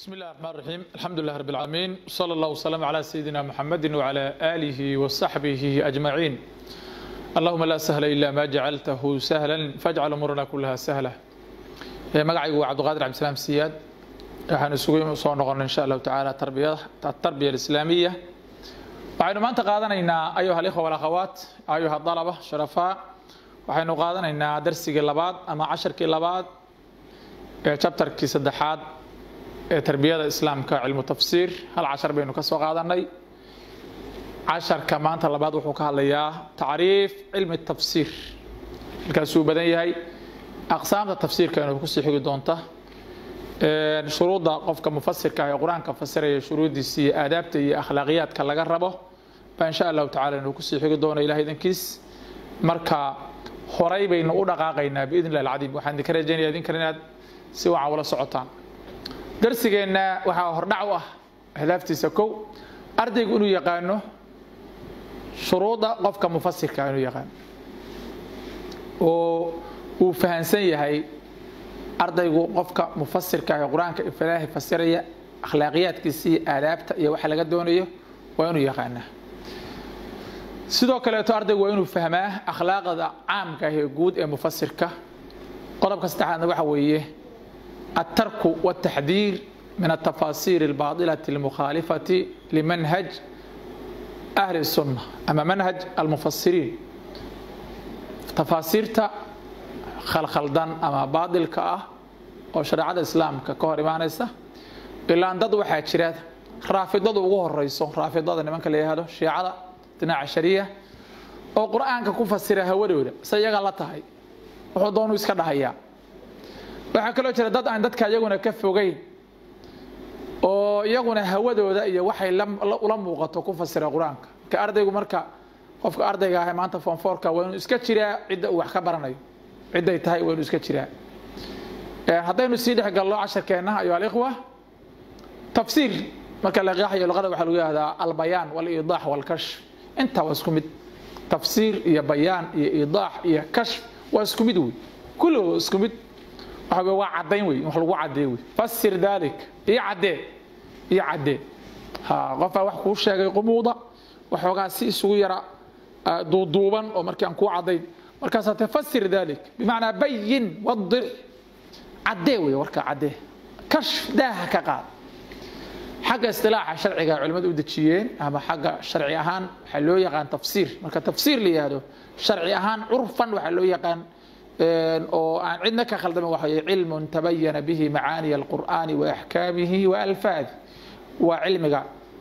بسم الله الرحمن الرحيم الحمد لله رب العالمين صلى الله وسلم على سيدنا محمد وعلى آله وصحبه أجمعين اللهم لا سهل إلا ما جعلته سهلا فاجعل أمورنا كلها سهلة magacaygu waa cabdiqaadir cabdisalaam siyaad waxaan isugu soo noqonnay insha allahu tacaala tarbiyada atarbiya alislaamiya waxaynu maanta qaadanaynaa ayuha alikhwa walakhawaat ayuha dalaba sharafaa waxaynu qaadanaynaa darsigii labaad ama casharkii labaad ee jabtarkii saddexaad ee tarbiyada islaamka cilmu tafsiir hal cashar baynu ka soo qaadanay casharka maanta labaad wuxuu ka hadlayaa tacriif cilmi tafsiir halkaasuu badan yahay aqsaamta tafsiirka inuu kusii xigi doonta shuruudda qofka mufasirka ah ee qur-aanka fasiraya shuruuddiisa iyo aadaabta iyo akhlaaqiyaadka laga rabo baa insha allahu tacala inuu kusii xigi doono ilaah idankiis marka horay baynu u dhaqaaqaynaa biidn illah alcadiim waxaan idinka rajaynaya idinkana inaad si wacan ula socotaan darsigeenna waxaa hordhac u ah ahdaaftiisa kow ardaygu inuu yaqaano shuruudda qofka mufasirka inuu yaqaano oo uu fahansan yahay ardaygu qofka mufasirka ee qur-aanka ifalaahi fasiraya akhlaaqiyaadkiisa iyo aadaabta iyo waxa laga doonayo waa inuu yaqaanaa sidoo kaleeto ardaygu waa inuu fahmaa akhlaaqda caamka ah ee guud ee mufasirka qodobka saddexaadna waxa weeye الترك والتحذير من التفاسير الباطلة المخالفة لمنهج أهل السنة أما منهج المفسرين تفاسيرتا khalkhaldan ama baadilka ah oo shareecada islaamka ka hor imaanaysa ilaan dad waxaa jira raafidadu ugu horeyso raafidada nimanka la yihahdo shiicada dinaaca shariya oo qur-aanka ku fasira hawadooda se iyaga la tahay wuxuu doonu iska dhahayaa waxaa kaloo jira dad aan dadka iyaguna ka fogeyn oo iyaguna hawadooda iyo waxay ula muuqato ku fasira qur-aanka marka ardaygu marka qofka ardayga ah maanta fonfoorka waa inuu iska jiraa cidda uu wax ka baranayo ciday tahay waynu iska jiraa haddaynu sii dhex galno casharkeenna ayuha alikhwa tafsiir marka la qeexayo luqada waxaa lagu yihahdaa albayaan waliidaax walkashf intaa waa isku mid tafsiir iyo bayaan iyo iidaax iyo kashf waa isku mid wey kulligood isku mid waxa wey waa caddayn wey in wax lagu caddeey wey fasir dalik iyo caddee iyo caddee ha qofaa wax kuu sheegay qumuuda waxoogaa si isugu yara duuduuban oo markii aan kuu caddayn markaasaa tafasir dalik bimacnaa bayin wadix caddee wey warka caddee kashf daaha ka qaad xagga istilaaxa sharciga culimmadu u dejiyeen ama xagga sharci ahaan waxaa loo yaqaan tafsiir marka tafsiir la yihahdo sharci ahaan curfan waxaa loo yaqaan oo aan cidna ka khaldamin waxa cilmun tabayana bihi macaaniya alqur'aani wa axkaamihi wa alfaadi waa cilmiga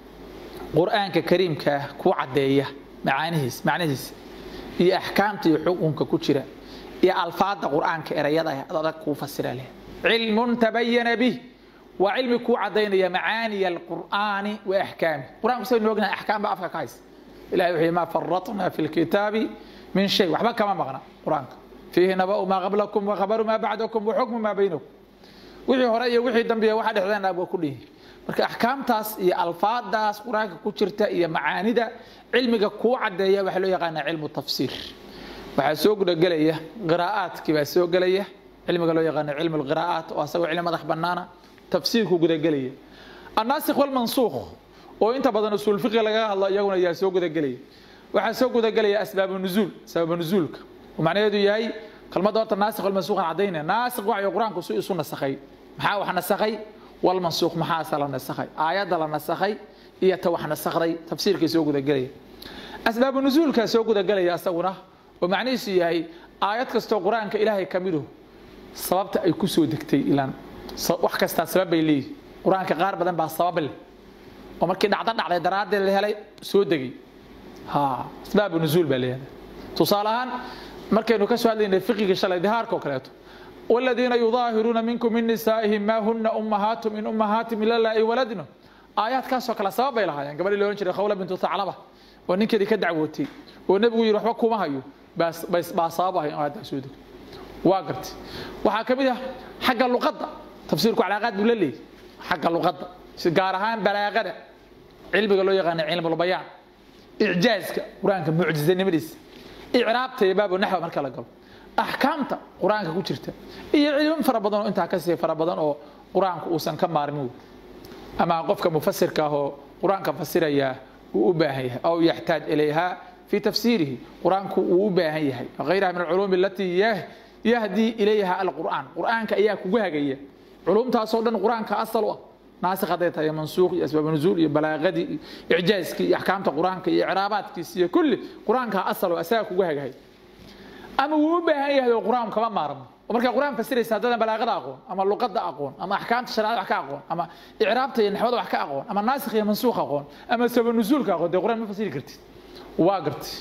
qur'aanka kariimkaa ku caddeeya macaanihiis macnihiisa iyo axkaamta iyo xukunka ku jira iyo alfaada qur-aanka erayada adag kuu fasira leh cilmun tabayana bih waa cilmi kuu cadaynaya macaaniya alqur'aani wa axkaami qur-aanku saynu ognahay axkaam baa afka ka haysa ilahay wuxuu ma faratna fi lkitaabi min shay waxba kama maqna qur-aanka fiihi naba'u maa qablakum wa khabaru maa bacdakum wa xukmu maa baynakum wixii hore iyo wixii dambeeya waxa dhexdeena waa ku dhihi marka axkaamtaas iyo alfaadaas qur-aanka ku jirta iyo macaanida cilmiga kuu cadeeya waxaa loo yaqaanaa cilmu tafsiir waxaa soo gudagelaya qiraa'aadkii baa soo gelaya cilmiga loo yaqaano cilmu lqiraa'aat oo asagoo cilmi madax bannaana tafsiirku gudagelaya annaasikh walmansuukh oo inta badan usuul fiqi laga hadlo iyaguna ayaa soo gudagelaya waxaa soo gudagelaya asbaabu nuzuul sababu nuzuulka oo macnaheedu yahay kalmadda horta naasikh walmansuukhan cadaynaya naasikh waxay qur-aanku si isu nasakhay maxaa wax nasakhay walmansuukh maxaase la nasakhay aayadda la nasakhay iyo ta wax nasakday tafsiirkay soo gudagelaya asbaabu nusuulkaa soo gudagelaya asaguna oo macnihiisu yahay aayad kastoo qur-aanka ilaahay ka midu sababta ay ku soo degtay ilaan wax kastaa sabab bay leeyihi qur-aanka qaar badan baa sabab leh oo markii dhacdo dhacday daraaddeed la helay soo degay ha asbaabu nusuul baa leeyahay tusaale ahaan markaynu ka soo hadlaynay fiqiga shalay dihaarka oo kaleeto والذين يظاهرون منكم من نسائهم ما هن أمهاتهم إن أمهاتهم إلا الله ولدنا aayaad kaasoo kale sabab bay lahaayeen gabadhii la ohan jiray khawla bintu thaclaba oo ninkeedii ka dacwootay oo nebigu yidhi waxba kuma hayo baa sabab ahay aayaddaa soo degto waa gartay waxaa ka mid ah xagga luqadda tafsiirku calaaqaad buu la leeyahy xagga luqadda si gaar ahaan balaaqada cilmiga loo yaqaana cilmulbayaan icjaazka qur-aanka mucjizanimadiisa icraabta iyo baabu naxwa marka la galo axkaamta qur-aanka ku jirta iyo cilmo fara badan oo intaa kasii fara badan oo qur-aanku uusan ka maarmin ama qofka mufasirka ahoo qur-aanka fasiraya uu u baahan yahay aw yaxtaaj ilayha fi tafsiirihi qur-aanku uu u baahan yahay غayraha min alculuumi alatii yahdii ilayha alqur'aan qur'aanka ayaa kugu hagaya culumtaasoo dhan qur-aanka asal u ah naasik hadday tahay mansuuq iyo asbaab nuzuul iyo balaagadii iyo icjaaskii iyo axkaamta qur-aanka iyo icraabaadkiisi iyo kulli qur-aanka asal asagaa kugu hagahay ama wuu u baahan yahay oo qur-aan kama maarmo oo markaa qur-aan fasiraysa haddaadan balaagada aqoon ama luqada aqoon ama axkaamta shareecada wax ka aqoon ama icraabta iyo naxwada wax ka aqoon ama naasikh iyo mansuuq aqoon ama sabab nuzuulka aqoon dee qur-aan ma fasiri kartid waa gartay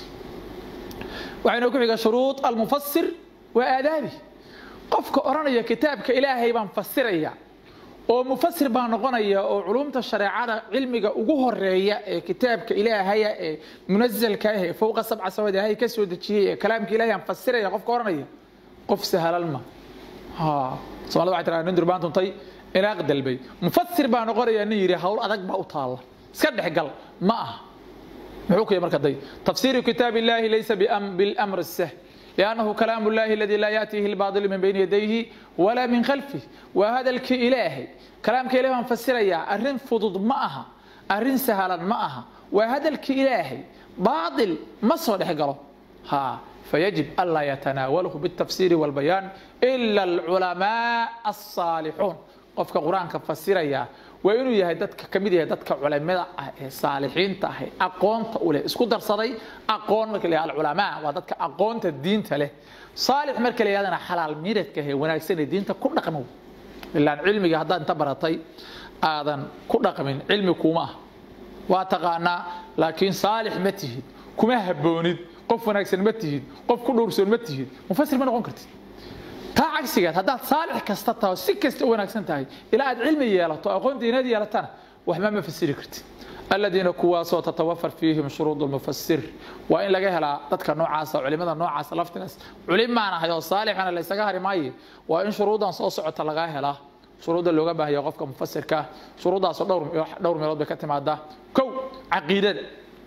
waxayna ku xiga shuruud almufasir waa aadaabi qofka odhanaya kitaabka ilaahay baan fasiraya oo mufasir baa noqonaya oo culumta shareecada cilmiga ugu horeeya ee kitaabka ilaahaya ee munazalka ah ee fowqa sabca samad ilaahay ka soo dejiyey ee kalaamka ilaahay aan fasiraya qofka odhanaya qof sahlan ma soomaalida waxay tiraa nin durbaan tuntay inaaq dalbay mufasir baa noqonaya nin yidhi hawl adag baa u taalla iska dhexgal ma aha muxuu ku yahay marka day tafsiiru kitaab illahi laysa bilamr الsahl لأنه كلام الله الذي لا يأتيه الباطل من بين يديه ولا من خلفه وهذا الكإلهي كلام كإلهي مفسر يا أرين فضض معها أرين سهلا معها وهذا الكإلهي باطل ما صالح قاله ها فيجب ألا يتناوله بالتفسير والبيان إلا العلماء الصالحون قفك قرآن كفسر يا waa inuu yahay dadka ka mid yahay dadka culimada ah ee saalixiinta ah ee aqoonta u leh isku darsaday aqoon marka la yihahdo alculamaa waa dadka aqoonta diinta leh saalix marka la yidhahdana xalaal miiradka ee wanaagsan ee diinta ku dhaqmo ilaan cilmiga haddaad inta baratay aadan ku dhaqmin cilmi kuma ah waa taqaanaa laakiin saalix ma tihid kuma habboonid qof wanaagsan ma tihid qof ku dhowrsoon ma tihid mufasir ma noqon kartid taa cagsigeed haddaad saalix kasta taho si kasta u wanaagsan tahay ilaa aad cilmi yeelato aqoon diinad yeelatana waxba ma fasiri kartid aladiina kuwaasoo tatawafar fiihim shuruud lmufasir waa in laga helaa dadka noocaasa culimada noocaasa laftigaas culimaan ahay oo saalixana laysaga hari maaye waa in shuruudan soo socota lagaa helaa shuruudda looga baahaya qofka mufasirka ah shuruuddaasoo dhowr meelood bay ka timaadaa kow caqiidada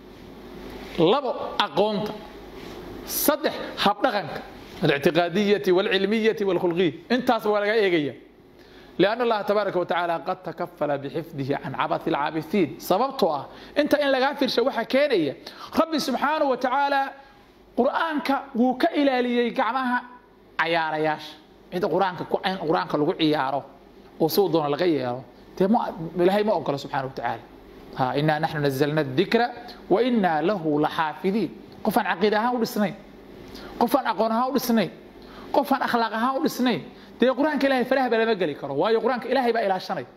labo aqoonta saddex habdhaqanka الاعتقادية والعلمية والخلقية انت ولا ايجيا لأن الله تبارك وتعالى قد تكفل بحفظه عن عبث العابثين سببته انت إن لغا فرش وحا كينيا ربي سبحانه وتعالى قرآنك وكا إلاليي قعمها عيارياش انت قرآنك قرآنك لغو عياره وصودنا لغيره إلهي ما أقول سبحانه وتعالى ها إنا نحن نزلنا الذكر وإنا له لحافظين قفا عقيدها ولسنين qofaan aqoon ahaan u dhisnayn qofaan akhlaaq ahaan u dhisnayn dee qur-aanka ilahay farahaba lama geli karo waayo qur-aanka ilahay baa ilaashanay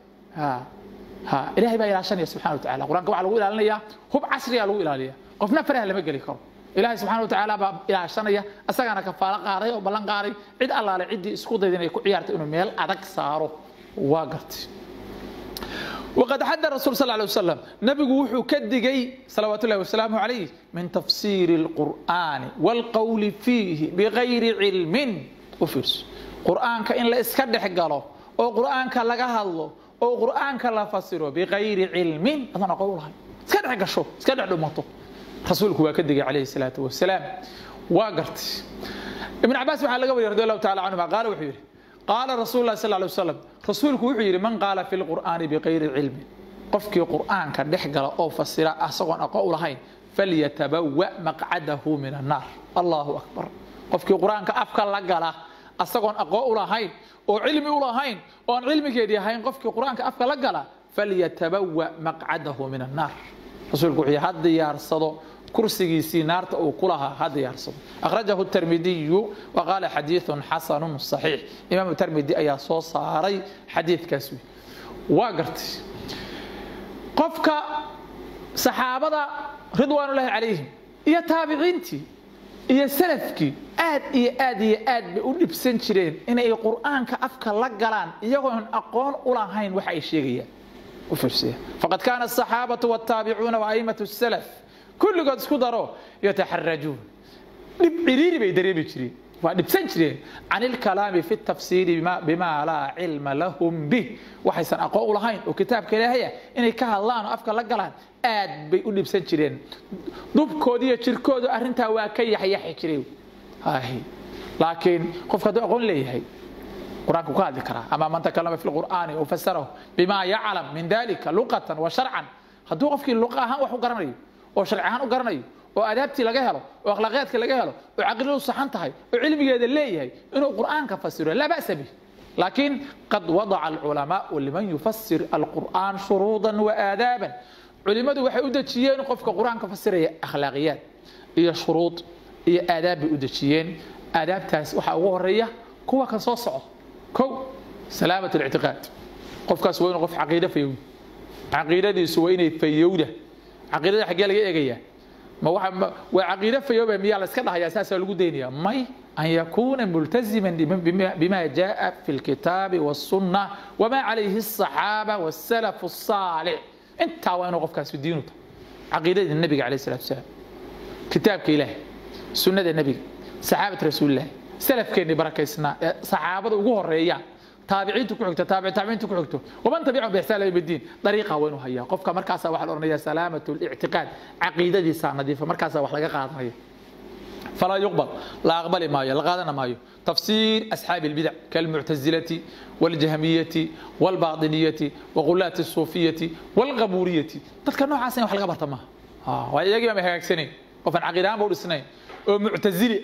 ha ilahay baa ilaashanaya subxana wa tacala qur-aanka waxaa lagu ilaalinayaa hub casriya lagu ilaaliya qofna faraha lama geli karo ilahay subxana wa tacaala baa ilaashanaya asagaana kafaalo qaaday oo ballan qaaday cid allaale ciddii isku dayda inay ku ciyaarto inuu meel adag saaro waa gartay وقد حد الرسول صلى الله عليه وسلم نبي وحو كدغي صلوات الله وسلامه عليه من تفسير القرآن والقول فيه بغير علم وفرس قرآن كإن لا اسكدح قالوا أو قرآن كلا هالله أو قرآن كلا فسره بغير علم أنا أقول لها اسكدح قشو اسكدح دمطو رسولك هو كدغي عليه الصلاة والسلام واقرت ابن عباس وحال لقى رضي الله تعالى عنه قال وحيره قال رسول الله صلى الله عليه وسلم رسولك wuxuu yiri man qala fil qur'ani bighayri ilmi qofkii qur'aanka dhex gala oo fasira asagoon aqoon u lahayn falyatabawwa maq'adahu min an-nar Allahu akbar qofkii qur'aanka afka la gala asagoon aqoon u lahayn oo cilmi u lahayn oo aan cilmigeedii ahayn qofkii qur'aanka afka la gala falyatabawwa maq'adahu min an-nar rasuulku wuxuu had diyaarsado كرسيسي نارت أو كلها هذا يرسل أخرجه الترمذي وقال حديث حسن صحيح إمام الترمذي أي صوص صاري حديث كسوي وقرت قفك صحابة رضوان الله عليهم يا تابعينتي يا سلفكي aad iyo aad iyo aad bay u dhibsan jireen inay qur'aanka afka la galaan iyagoon aqoon u lahayn waxa ay sheegayaan u fiirsiya faqad kaana asaxaabatu wattaabicuuna wa a'immatu salaf kulligood isku daro yataxarajuun dhib ciriiri bay dareemi jireen waa dhibsan jireen can ilkalaami fi tafsiiri bimaa laa cilma lahum bih waxaysan aqoon u lahayn oo kitaabka ilaahaya inay ka hadlaan oo afka la galaan aad bay u dhibsan jireen dubkooda iyo jirkooda arrintaa waa ka yaxyaxi jiray laakiin qofka hadduu aqoon leeyahay qur-aanku ka hadli karaa ama man takalama fi lqur'aani oo fasarahu bima yaclam min dalika luqatan wa sharcan hadduu qofkii luqa ahaan wax u garanayo oo sharci ahaan u garanayo oo adaabtii laga helo oo akhlaaqyaadka laga helo oo caqiidadu saxan tahay oo cilmigeeda leeyahay inuu qur'aanka fasiro laa ba'sa bih laakiin qad wadaca alculamaau liman yufasir alqur'aan shuruudan wa aadaaban culimmadu waxay u dejiyeen qofka qur-aanka fasiraya akhlaaqiyaad iyo shuruud iyo aadaab bay u dejiyeen aadaabtaas waxaa ugu horeeya kuwa kan soo soco kow salaamat اlictiqaad qofkaas waa inuu qof caqiide fayow caqiidadiisu waa inay fayowda caqiidada xaggee laga eegayaa ma waa waa caqiide fayooba miyaa la iska dhahayaa saasaa lagu daynaya may an yakuuna multaziman bima jaa fi اlkitaabi wالsunna wama calayhi الصaxaaba wالsalaf الصaalix intaa waa inuu qofkaasi diinu tahay caqiidadii nebiga alayh الsalatu wasalaam kitaabka ilaahay sunnada nebiga saxaabat rasuulillahi salafkeennii barakaysnaa ee saxaabada ugu horeeyaan taabiciintu ku xigto taabici taabiciintu ku xigto waman tabicahum biixsaan ila yawmiddin dariiqa waa inuu hayaa qofka markaasaa waxaa la odhanayaa salaamatu lictiqaad caqiidadiisaa nadiifa markaasaa wax laga qaadanaya فلا يقبل لا أقبل مايو لا قادنا مايو تفسير أصحاب البدع كالمعتزلة والجهمية والباطنية وغلاة الصوفية والغبورية تذكر نوع عاسين وحلقة برتما ها ويجي ما هيك سنة قفن عقيدان بقول سنة معتزلة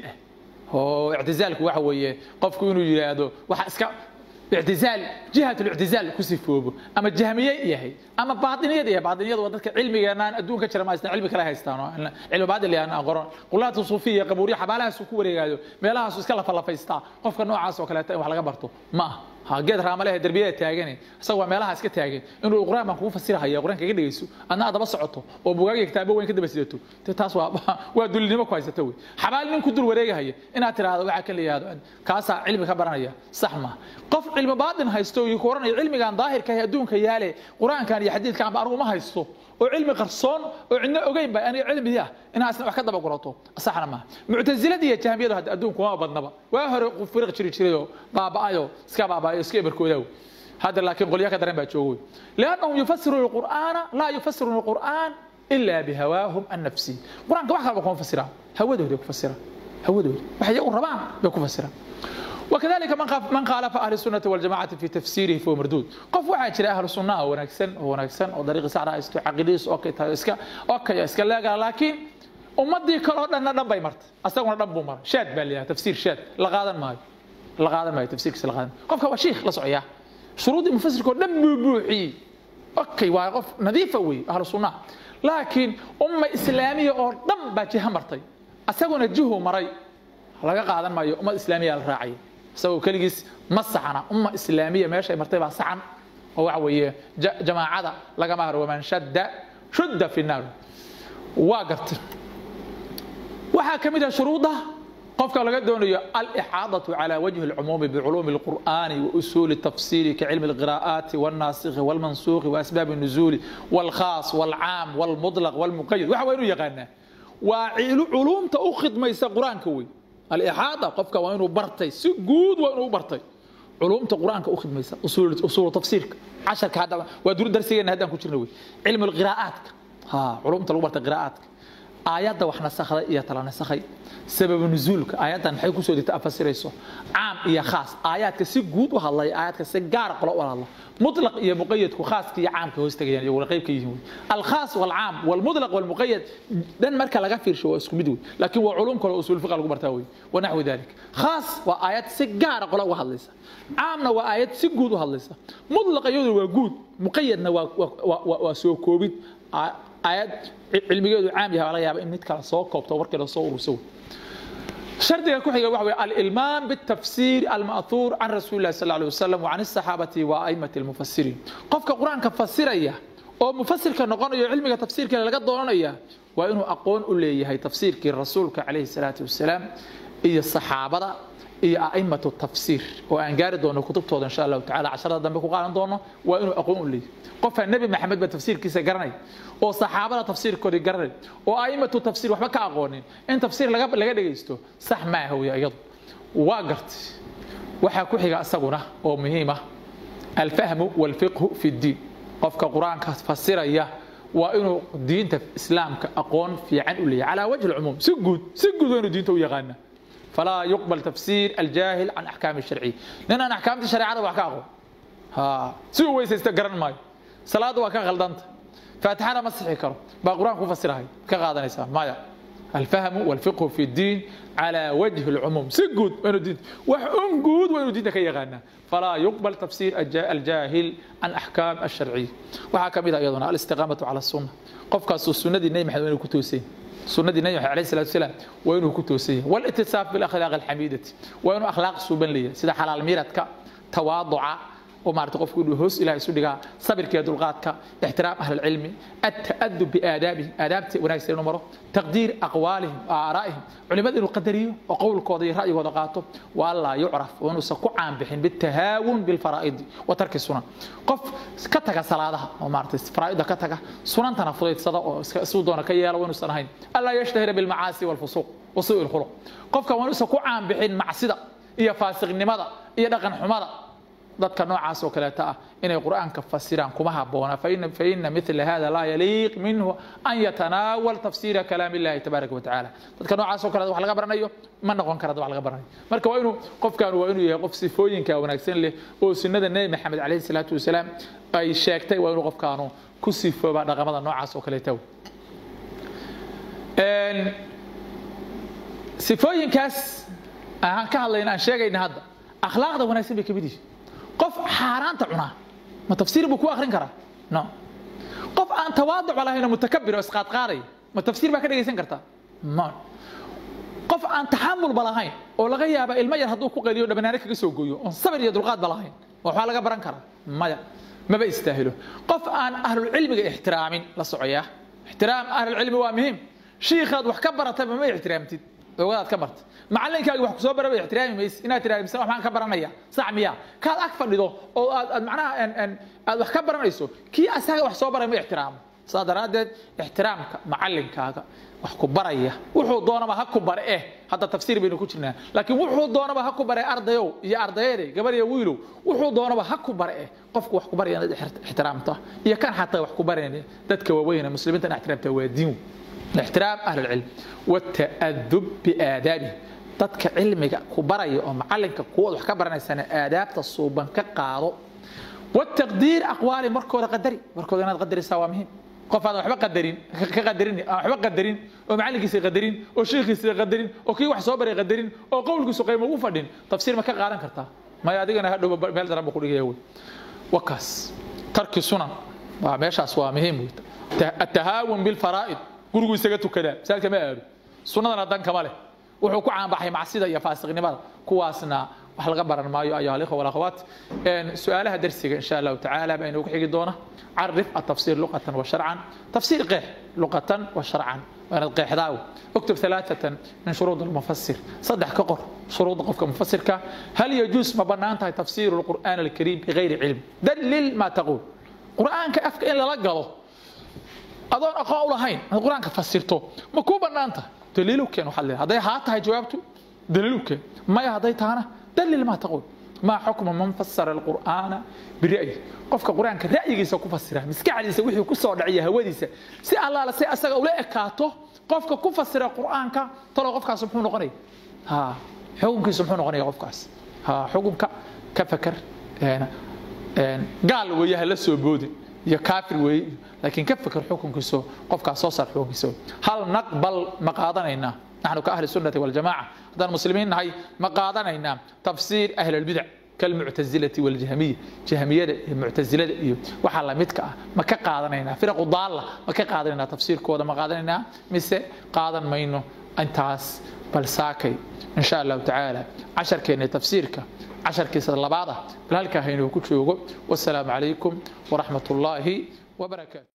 هو اعتزالك waxa weeye qofku inuu yiraahdo waxa iska اعتزال جهة الاعتزال كسفوبه أما جهمية يهي أما باطنية يهي باطنية وضدك علمي أنا أدون كشر ما يستن علمي كلا هيستانو علم بعد اللي أنا أقرأ قلات صوفية قبورية حبالها سكوري قالوا ميلها سكلا فلا فيستا قفك نوع عاس وكلا وحلا قبرته ما ها قد رامله دربيه تاغني سوى meelaha iska taagan inuu quraan baan kugu fasirahayaa quraanka iga dhageyso adna adaba socoto oo bugaaga kitaabo weyn ka daba sidato taas waa waa dulinimo ku haysata wey xabaal nin ku dul wareegahaya inaad tiraahdo waxa kale yaado kaasa cilmi ka baranaya sax ma qof cilmi baadin haysto iyo ku oranaya cilmigan daahirka ah adduunka yaale quraankan iyo xadiidkan baan anigu ma haysto oo cilmi qarsoon oo cidna ogeyn baa aniga cilmi ah inaad wax ka daba gurato saxna ma mu'taziladii iyo jahmiyadu hadda adduunku waa badnaba waa hore firiq jiri jiray baabaayo iska baabaayo iska barkoodaw هذا لكن قل يا درين باتشوي لانهم يفسرون القران لا يفسرون القران الا بهواهم النفسي القران واحد بكون فسرها هودوا يفسرها هودوا waxay u rabaan bay ku fasiraan وكذلك من خالف من خالف اهل السنه والجماعه في تفسيره فهو مردود قف waxaa jira ahlu sunnah oo wanaagsan oo wanaagsan oo dariiq saara istu caqiidis oo kay iska okay iska leega laakiin ummadii kale oo dhan dhan bay martay asaguna dhan buu mar shaad baa leeyahay tafsiir shaad la qaadan maayo la qaadan maayo tafsiirkiisa la qaadan qofka waa sheekh la socya shuruudii mufasirka oo dhan buu buuxiyey okay waa qof nadiifa wey ahlu sunnah laakiin umma islaamiya oo dhan baa jiha martay asaguna jihu maray laga qaadan maayo ummad islaamiya la raacay isagoo keligiis ma saxana umma islaamiya meeshay martay baa saxan oo waxa weeye jamaacada lagama haro waman shadda shudda fi naar waa gartay waxaa ka mid ah shuruuda qofka laga doonayo alixaadatu cala wajhi alcumuumi biculuumi alqur'ani wausuuli الtafsiri kacilmi alqira'aati walnaasikhi walmansuukhi waasbaabi الnuzuuli walkhaas walcaam walmudlaq walmuqayad waxa waa inuu yaqaanaa waa culuumta u khidmaysa qur-aanka wey alixaada qofka waa inuu bartay si guud waa inuu bartay culuumta qur-aanka u khidmaysa usuulu tafsiirka casharka hadda waa darsigeena haddaan ku jirna wey cilmi alqira'aatka ha culuumta lagu bartay qira'aatka aayadda wax nasakday iyo tala nasakhay sababu nuzuulka aayaddan maxay kusoo degta afasirayso caam iyo khaas aayaadka si guud u hadlay aayaadka si gaar qolo u hadla mutlaq iyo muqayadku khaaska iyo caamka hoos tagayaan iyo wala qaybka yihiin alkhaas walcaam walmutlaq walmuqayad dhan marka laga fiirsho waa isku mid wey laakiin waa culum kale usuul fiqa lagu bartaa wey wanaxwi dalik khaas waa aayad si gaara qolo uga hadlaysa caamna waa aayad si guud u hadlaysa mutlaq iyadu waa guud muqayadna waa waa soo koobid aayad cilmigeedu caam yahay laga yaaba in mid kale soo koobto warkeeda soo ururso shardiga ku xiga waxa weeye alilmaam bitafsiir alma'thuur can rasuuli llahi sal alay wasalam wa can asaxaabati wa aimati almufasiriin qofka qur-aanka fasiraya oo mufasirka noqonayo cilmiga tafsiirka laga doonanaya waa inuu aqoon u leeyahay tafsiirkii rasuulka calayhi salaatu wasalaam iyo saxaabada iyo aimatu tafsiir oo aan gaari doono kutubtooda insha allahu tacala casharada dambe ku qaadan doono waa inuu aqoon u leeyahay qofka nebi maxamed ba tafsiirkiisa garanay oo saxaabada tafsiirkoodii garanay oo aimatu tafsiir waxba ka aqoonin in tafsiir laga laga dhagaysto sax ma aha wey iyadu waa gartay waxaa ku xiga isaguna oo muhiim ah alfahmu walfiqhu fi ddiin qofka qur-aanka fasiraya waa inuu diinta islaamka aqoon fiican u leeyahay calaa wajhi lcumuum si guud si guud waa inuu diinta u yaqaana falaa yuqbal tafsiir aljaahil can axkaami sharciya nin aan axkaamta shareecada wax ka aqoon ha si uu weysaysta garan maayo salaadda waa ka khaldanta faatixana ma sixi karo baa qur-aan ku fasirahay ka qaadanaysaa maya الفهم والفقه في الدين على وجه العموم سجود وينو دين وحن جود وينو دين كي يغانا فلا يقبل تفسير الجاهل عن احكام الشرعيه وحكم اذا ايضا الاستقامه على السنه قف كاسو السنه دي نيم وينو كتوسين سنة النبي عليه الصلاة والسلام وينو كتوسين والاتصاف بالأخلاق الحميدة وينو أخلاق سوبن لي سيدا حلال ميرتك تواضع ومارت قف كل هوس إلى سودها صبر كيد الغاتك احترام أهل العلم التأدب بآدابه آدابته وناس نمره تقدير أقوالهم وآرائهم علماء القدرية وقول قاضي رأي وضغاطه والله يعرف ونسكو عام بحين بالتهاون بالفرائض وترك السنن قف كتك صلاة ومارت فرائض كتك سنن تنفضيت صدا سودونا كيالا ونسنهين ألا يشتهر بالمعاصي والفسوق وسوء الخلق قف كمان نسكو عام بحين معصدة إيا فاسق نمضة إيا دقن حمضة dadka noocaas oo kaleeta ah inay qur'aanka fasiraan kuma habboona faina mila hada laa yaliiq minhu an yatanaawal tafsiira kalaam illahi tabaaraka watacaala dadka noocaas oo kaleeta wax laga baranayo ma noqon kara wax laga baranayo marka waa inuu qofkan waa inuu yahay qof sifooyinka wanaagsan leh oo sunnada nebi maxamed calayhi salaatu wasalaam ay sheegtay waa inuu qofkaanu ku sifoobaa dhaqamada noocaas oo kaleeta sifooyinkaas aan ka hadlayna aan sheegayna hadda akhlaaqda wanaagsan bay ka mid yihiin qof xaaraanta cunaa ma tafsiir buu ku akrin karaa no qof aan tawaaduc lahayn oo mutakabir oo isqaadqaadaya ma tafsiir baa ka dhegaysan kartaa no qof aan taxamulba lahayn oo laga yaaba ilmo yar hadduu ku qeliyo dhabanaane kaga soo gooyo oon sabir iyo dulqaadba lahayn waxbaa laga baran karaa maya maba istaahilo qof aan ahlulcilmiga ixtiraamin la socoyaa ixtiraam ahlulcilmi waa muhiim shiikaad wax ka barataba ma ixtiraamtid oogadaad ka barta macalinkaagi wax kusoo baraba ixtiraami mayse inaad tiraahdo mise waxbaan ka baranaya sax miya kaad ag fadhido oo aad aad macnaha aad wax ka baranayso kii asaga wax soo baray ma ixtiraamo saa daraaddeed ixtiraamka macalinkaaga wax ku baraya wuxuu doonaba ha ku bare eh hadda tafsiir baynu ku jirnaa laakiin wuxuu doonaba ha ku bare ardayow iyo ardayeeday gabar iyo wiilow wuxuu doonaba ha ku bare eh qofku wax ku baraya inaad ixtiraamta iyo kan xataa wax ku barayna dadka waaweyna muslimiinta ina ixtiraamta waa diin احترام أهل العلم والتأدب بآدابه dadka cilmiga ku baraya oo macalinka kuwooda wax ka baranaysana aadaabta suuban ka qaado wataqdiir aqwaali markooda qadari markooda inaad qadarisaa waa muhiim qof aan waxba qadarin ka qadarin aan waxba qadarin oo macalinkiisa qadarin oo sheekhiisa qadarin oo kii wax soo baray qadarin oo qowlkiisu qiimo ugu fadhin tafsiir ma ka qaadan kartaa maya adigana hadhow meel daran buu ku dhigaya wey wakaas tarki sunan waa meeshaas waa muhiim wey atahaawun bilfaraa'id gurigu isaga tukadaa masaajidka ma aado sunnadana dan kama leh wuxuu ku caanbaxay macsida iyo faasiqnimada kuwaasna wax laga baran maayo ayuha alikhwa walakhawaat su-aalaha darsiga insha allahu tacaala baa inoogu xigi doona carif atafsir luqatan wa sharcan tafsir qeex luqatan wa sharcan waa inaad qeexdaawo اكتب ثلاثة من شروط المفسر صدح كقر شروط قفك مفسرك هل يجوز ما بنانتها تفسير القرآن الكريم بغير علم دلل ما تقول قرآن كأفك إلا لقله adoon aqoon u lahayn aad qur-aanka fasirto ma kuu banaanta daliilu keen waxaad leedahay hadday haa tahay jawaabtu daliilu keen maya hadday tahana dalil maa taquul maa xukmu man fasara alqur'aana bira'yi qofka qur-aanka ra'yigiisa ku fasira maskaxdiisa wixii ku soo dhaciya hawadiisa si allaala si asaga ula ekaato qofka ku fasira qur'aanka talo qofkaas muxuu noqonaya ha xukunkiisu muxuu noqonaya qofkaas ha xukunka ka fakar gaal weeye ha la soo boodin iyo kaafir weeye laakiin ka fikir xukunkiisu qofkaas soo saar xukunkiisa hal naqbal ma qaadanaynaa نحن كأهل السنة والجماعة هذا المسلمين هاي ما قادنا تفسير أهل البدع كالمعتزلة والجهمية جهمية معتزلة وحلا متك ما كقادنا فرق ضالة ما كقادنا تفسير كودا ما قادنا مس قادن مينو انتاس بل ساكي إن شاء الله تعالى عشر كين تفسيرك عشر كيس لبعضه بل هلك هينو كتشوغو والسلام عليكم ورحمة الله وبركاته